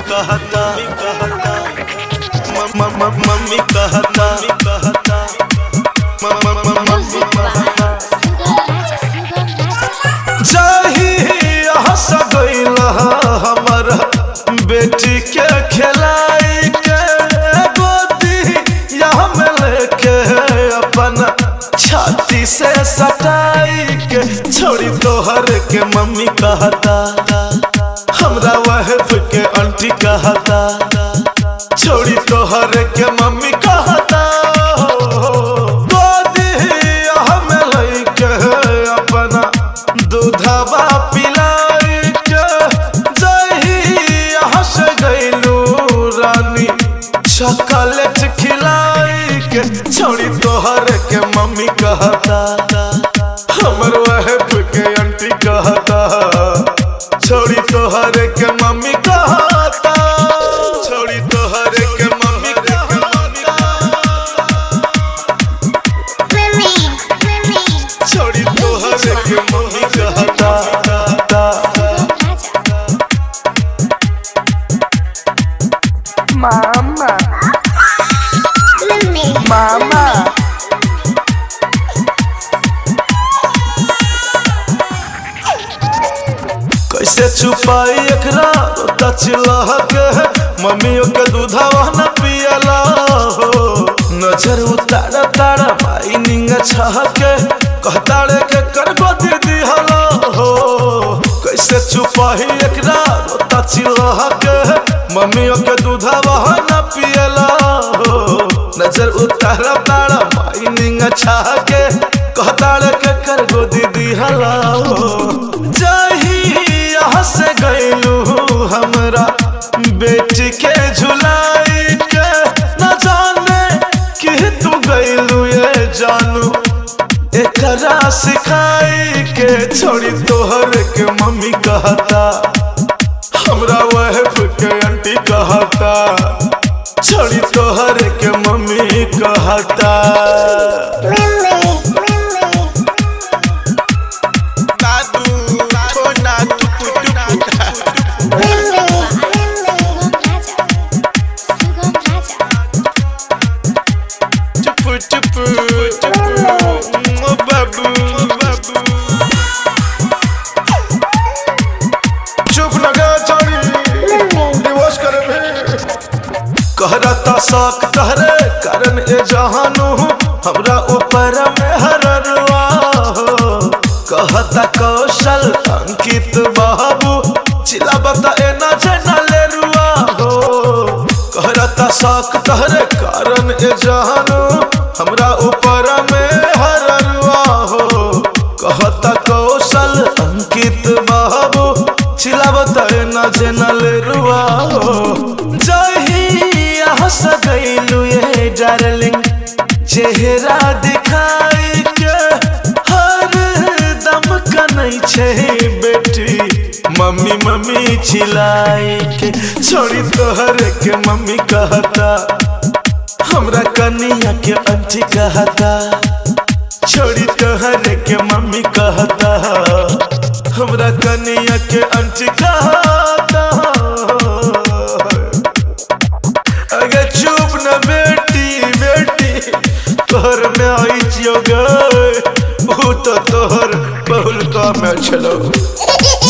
कहता म- म- म- मम्मी कहता कहता म- म- म- मम्मी कहता जाही हंस गईल हमर बेटी के खिलाई के गोदी यहाँ में लेके अपन छाती से सटाई के छोड़ी तोहर के मम्मी कहता हमरा वहफ के आंटी कहता छोड़ी तोहर के मम्मी कहता गोदी हमें लइके अपना दूधवा पिलाई के जही हंस गईलू रानी चॉकलेट खिलाई के छोड़ी तोहर के मम्मी कहता हमर वहफ के आंटी कहता छोड़ी तोहर के मम्मी कहता छोड़ी तोहर के मम्मी कहता छोड़ी तोहर के मम्मी कहता Mama, mama, कैसे छुपाई एकरा रोता चिल्लाह के मम्मियों के दूधवा न पियला हो नजर उतारा तारा माई निंग छह के कहताड़े के करबो दीदी हला हो कैसे छुपाई एकरा रोता चिल्लाह के मम्मियों के दूधवा न पियला हो नजर उतारा तारा माई निंग छह के कहताड़े के करबो दीदी हला हो जाही यहाँ से गईलू हमरा बेटी के झुलाई के न जाने कि तू गईलू ये जानू एकरा सिखाई के छोड़ी तोहर के मम्मी कहता हमरा वहफ के आंटी कहता छोड़ी तोहर के मम्मी कहता दादू छोना टुकु टुकु टुपु टुपु टुपु बाबू बाबू चुप लगा छोड़ी डिवोर्स करे भी कहरता शौक तहरे कारण ए जहानू हमरा ऊपर में हररवा हो कहता कौशल अंकित बाबू चिला बता ए ना जना ले रुआ हो कहरता शौक तहरे कारण ए जहानू हमरा ऊपर में हररवा हो कहता कौशल अंकित बाबू चिला बता ए ना जना ले रुआ हो जही हंस गईलू ये डार्लिंग चेहरा दिखाई के हर दम कनै छै बेटी मम्मी मम्मी चिल्लाई के छोड़ी तोहर के मम्मी कहता हमरा कनिया के आंटी कहता छोड़ी तोहर के मम्मी कहता हमरा कनिया के आंटी कहता अगर चुप न बेटी बेटी तोहर में आई छियो गए वो तो तोहर बहुल का में छलो